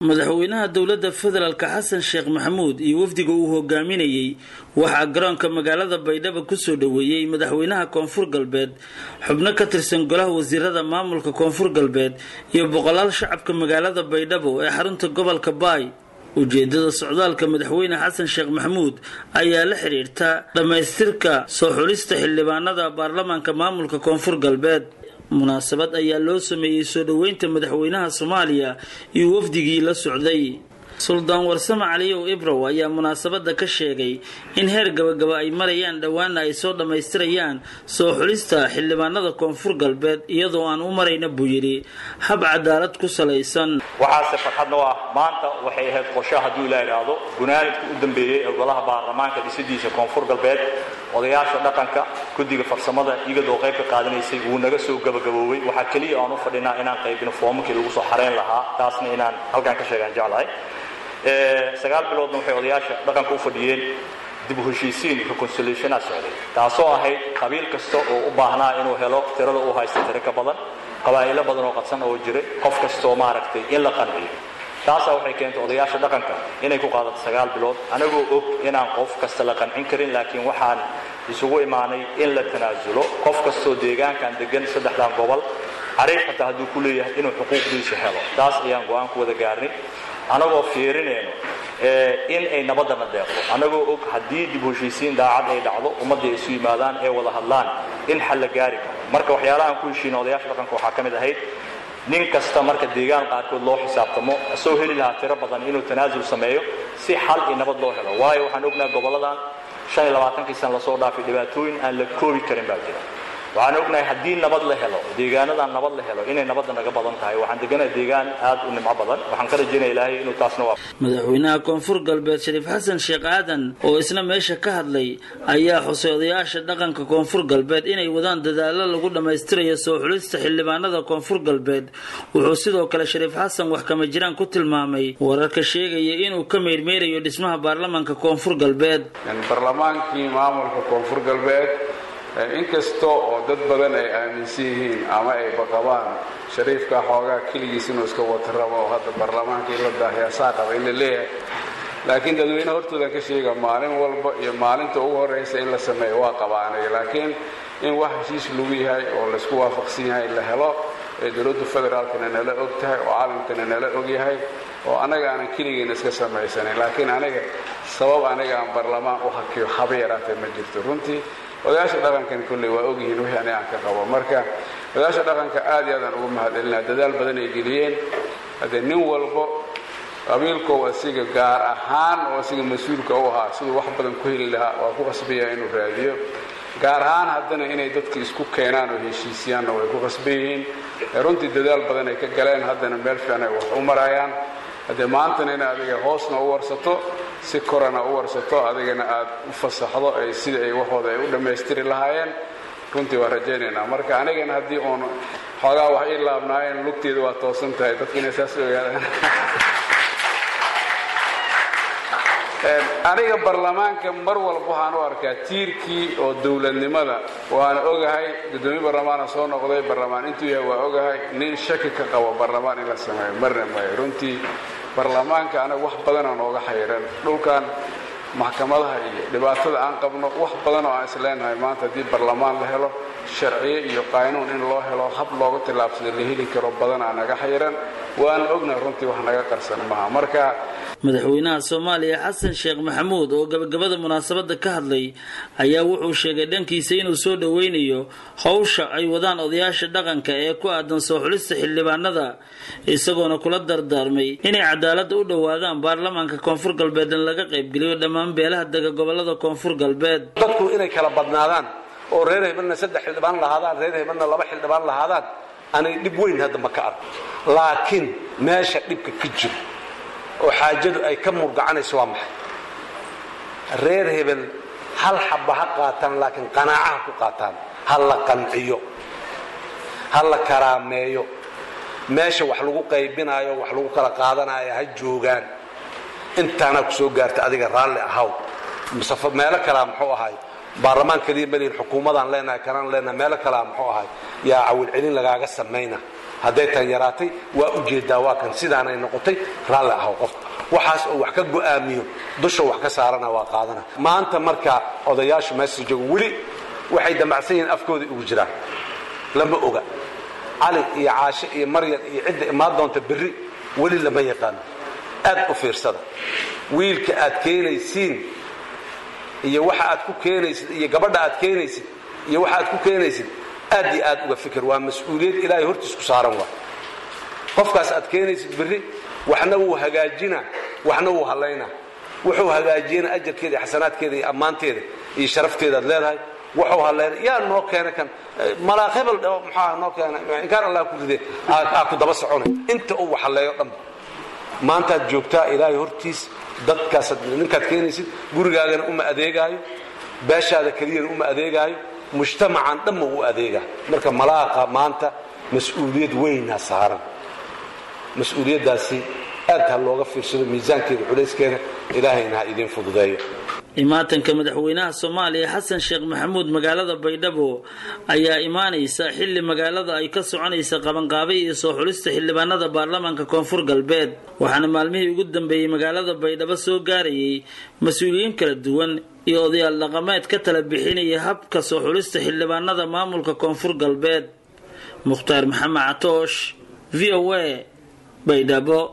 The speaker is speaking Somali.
madaxweynaha dowladda federaalk xasan sheekh maxamuud iyo wafdiga uu hogaaminayey waxaa garoonka magaalada baydhabo kusoo dhoweeyey madaxweynaha koonfur galbeed xubno ka tirsan golaha wasiirada maamulka koonfur galbeed iyo boqolaal shacabka magaalada baydhabo ee xarunta gobolka baay ujeedada socdaalka madaxweyne xasan sheekh maxamuud ayaa la xiriirta dhammaystirka soo xulista xildhibaanada baarlamaanka maamulka koonfur galbeed munaasabad ayaa loo sameeyey soo dhoweynta madaxweynaha soomaaliya iyo wafdigii la socday suldaan warsame caliyow ibrow ayaa munaasabada ka sheegay in heer gabagaba ay marayaan dhowaana ay soo dhammaystirayaan soo xulista xildhibaanada koonfur galbeed iyadoo aan u marayna buu yidhi hab cadaalad ku salaysan waxaase farxadna u ah maanta waxay ahayd qorsho hadduu la idhaahdo gunaanidka u dambeeyey ee golaha baarlamaanka dhisidiisa koonfur galbeed odayaasha dhaqanka guddiga farsamada iyadoo qayb ka qaadanaysay wuu naga soo gabagaboobay waxaa keliya aan u fadhinaa inaan qaybino foomamkii lagu soo xarayn lahaa taasna inaan halkaan ka sheegaan jeclahay sagaal biloodna waxay odayaasha dhaqanka u fadhiyeen dib u heshiisiin reconciliationa socday taasoo ahayd qabiil kasta oo u baahnaa inuu helo tirada uu haysta tiro ka badan qabaa'ilo badan oo qadsan oo jiray qof kastoo maaragtay in la qanciyo taasaa waxay keentay odayaasha dhaqanka inay ku qaadato sagaal bilood anagoo og inaan qof kasta la qancin karin laakiin waxaan isugu imaanay in la tanaasulo qof kastoo deegaankan degan saddexdan gobol cariif xataa hadduu ku leeyahay inuu xuquuqdiisa helo taas ayaan go-aan ku wada gaarnay anagoo fiirinayno in ay nabadana deeqdo anagoo og haddii dib heshiisiin daacad ay dhacdo ummadda ay isu yimaadaan ee wada hadlaan in xal la gaari karo marka waxyaalahaan ku heshiina odayaasha dhaqanka waxaa ka mid ahayd nin kasta marka deegaan qaarkood loo xisaabtamo asoo heli lahaa tiro badan inuu tanaasul sameeyo si xal iyo nabad loo helo waayo waxaan ognaha goboladan shan iyo labaatankii sana lasoo dhaafay dhibaatooyin aan la koobi karin baa jira waxaan ognahay haddii nabad la helo deegaanadan nabad la helo inay nabadda naga badan tahay waxaan deganahay deegaan aad u nimco badan waxaan ka rajaynaya ilaahay inuu taasna waa madaxweynaha koonfur galbeed shariif xasan sheekh aadan oo isna meesha ka hadlay ayaa xusay odayaasha dhaqanka koonfur galbeed inay wadaan dadaalo lagu dhammaystirayo soo xulista xildhibaanada koonfur galbeed wuxuu sidoo kale shariif xasan wax kama jiraan ku tilmaamay wararka sheegaya inuu ka meyrmeyrayo dhismaha baarlamaanka koonfur galbeed barlamaankii maamulka koonfur galbeed inkasta oo dad badan ay aaminsan yihiin ama ay baqabaan shariifka xoogaa keligiis inuu iska wata rabo oo hadda baarlamaanka in la daahiyaasaa qaba in la leeyahay laakiin dadweyne hortoodan ka sheega maalin walba iyo maalinta ugu horraysa in la sameeyo waa qabaanay laakiin in wax heshiis lagu yahay oo laysku waafaqsan yahay la helo ee dowladda federaalkana nala og tahay oo caalamkana nala og yahay oo annaga aanan keligeena iska samaysanin laakiin aniga sabab aniga aan baarlamaan u hakiyo haba yaraatee ma jirto runtii odayaasha dhaqankan kolley waa ogyihiin wixii aniga aan ka qabo marka odayaasha dhaqanka aad iyo aadaan ugu mahadcelinaa dadaal badan ay geliyeen haddee nin walbo qabiilkow asiga gaar ahaan oo asiga mas-uulka u ahaa siduu wax badan ku heli lahaa waa ku qasbaya inuu raadiyo gaar ahaan haddana inay dadka isku keenaan oo heshiisiyaanna way ku qasban yihiin runtii dadaal badan ay ka galeen haddana meel fiican ay wax u marayaan haddee maantana in adiga hoosna u warsato si korana u warsato adigana aad u fasaxdo ay sida ay waxooda ay u dhammaystiri lahaayeen runtii waa rajaynaynaa marka anigana haddii uun xoogaa wax ii laabnaayeen lugteeda waa toosan tahay dadka inay saas ogaadaan aniga baarlamaanka mar walba waxaan u arkaa tiirkii oo dowladnimada waana ogahay guddoomiye baarlamaana soo noqday baarlamaan intuu yahay waa ogahay nin shaki ka qabo baarlamaan in la sameeyo marna maayo runtii baarlamaanka anaga wax badanoo nooga xayiran dhulkan maxkamadaha iyo dhibaatada aan qabno wax badan oo aan isleenahay maanta haddii baarlamaan la helo sharciye iyo qaanuun in loo helo hab looga tillaabsado la heli karo badan aa naga xayiran waana ognahay runtii wax naga qarsan maha marka madaxweynaha soomaaliya xasan sheekh maxamuud oo gabagabada munaasabada ka hadlay ayaa wuxuu sheegay dhankiisa inuu soo dhoweynayo howsha ay wadaan odayaasha dhaqanka ee ku aadan soo xulista xildhibaanada isagoona kula dardaarmay inay cadaalada u dhowaadaan baarlamaanka koonfur galbeed in laga qaybgeliyo dhammaan beelaha dega gobolada koonfur galbeed dadku inay kala badnaadaan oo reer hebelna saddex xildhibaan lahaadaan reer hebelna laba xildhibaan lahaadaan anay dhib weyn hadda ma ka arko laakiin meesha dhibka ka jiro oo xaajadu ay ka murgacanayso waa maxay reer hebel hal xabba ha qaataan laakiin qanaacaha ku qaataan ha la qanciyo ha la karaameeyo meesha wax lagu qaybinaayo wax lagu kala qaadanayo ha joogaan intaanaa ku soo gaarta adiga raalli ahaw masafo meelo kalea muxuu ahay baarlamaan keliya malihin xukuumadaan leenahay kanaan leenahay meelo kalea muxuu ahay yaa cawilcelin lagaaga samayna hadday tan yaraatay waa ujeedaa waa kan sidaanay noqotay raalli ahaw qof waxaas oo wax ka go'aamiyo dusha wax ka saarana waa qaadana maanta marka odayaashu meesha joogo weli waxay damacsan yihiin afkooda ugu jiraan lama oga cali iyo caashe iyo maryan iyo cidda imaan doonta berri weli lama yaqaano aad u fiirsada wiilka aad keenaysiin iyo waxa aad ku keenaysid iyo gabadha aad keenaysid iyo waxa aad ku keenaysid aad iyo aad uga fikir waa mas-uuliyad ilaahay hortiis ku saaran waa qofkaas aad keenaysid berri waxna wuu hagaajinaa waxna wuu hallaynaa wuxuu hagaajiyana ajarkeeda iyo xasanaadkeeda iyo ammaanteeda iyo sharafteedaad leedahay wuxuu hallayna yaa noo keena kan malaaq hebel maxaa noo keena inkaan allah ku ride aa ku daba soconay inta uu waxalleeyo dhanba maantaad joogtaa ilaahay hortiis dadkaasaad ninkaad keenaysid gurigaagana uma adeegaayo beeshaada keliyana uma adeegaayo mujtamacan dhanma u adeegaa marka malaaqa maanta mas-uuliyad weynaa saaran mas-uuliyaddaasi aad ha looga fiirsado miisaankeeda culayskeena ilaahayna ha idiin fududeeyo imaatanka madaxweynaha soomaaliya xasan sheekh maxamuud magaalada baydhabo ayaa imaanaysa xilli magaalada ay ka soconaysa qabanqaabay iyo soo xulista xildhibaanada baarlamaanka koonfur galbeed waxaana maalmihii ugu dambeeyey magaalada baydhabo soo gaarayay mas-uuliyiin kala duwan iyo odayaal dhaqameed ka tala bixinaya habka soo xulista xildhibaanada maamulka koonfur galbeed mukhtaar maxamed catoosh v o a baydhabo